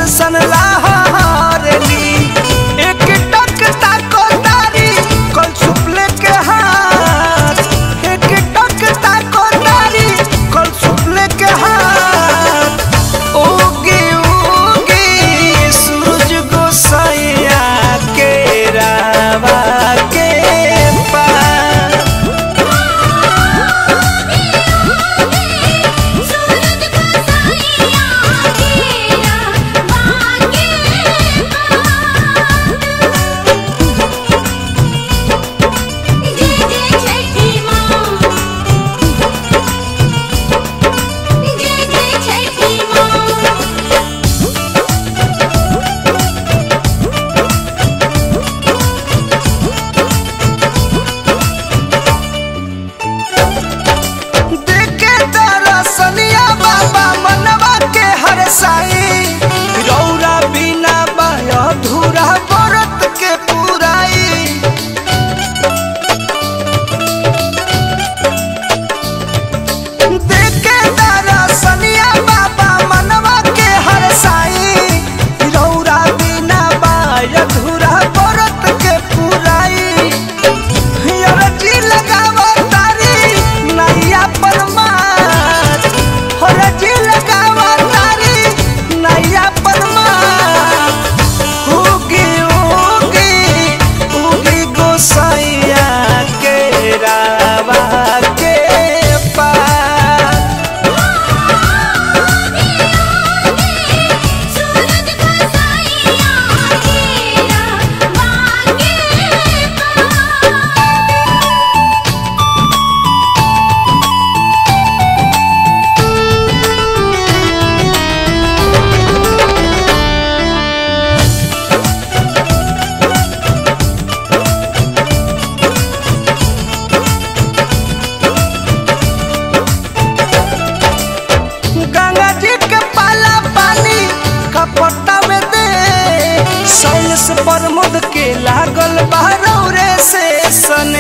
दर्शन लाहरली एक टक ताको तारी कल सुपले के हाथ एक टक ताको तारी कल सुपले के हाथ उगी उगी सूरज गोसाइया के रावा के पार सूरज को साइया तेरा बाके जय जय छठी माँ जय जय छठी माँ देखे दरसनिया बाबा मनवा के हर साई रौरा बिना बाया धूरा व्रत के पुराई देखे दरसनिया बाबा मनवा के हर साई रौरा बिना बाया धूरा व्रत के पुराई हरजी लगावो तारी नैया परमात हरजी लगावो तारी नैया परमात उगी उगी उगी गोसाइया के रावा के पार सूरज को साइया तेरा बाके गंगा जी के पाला पानी कपटा में दे सैस प्रमुद के लागल बहरौरे से सन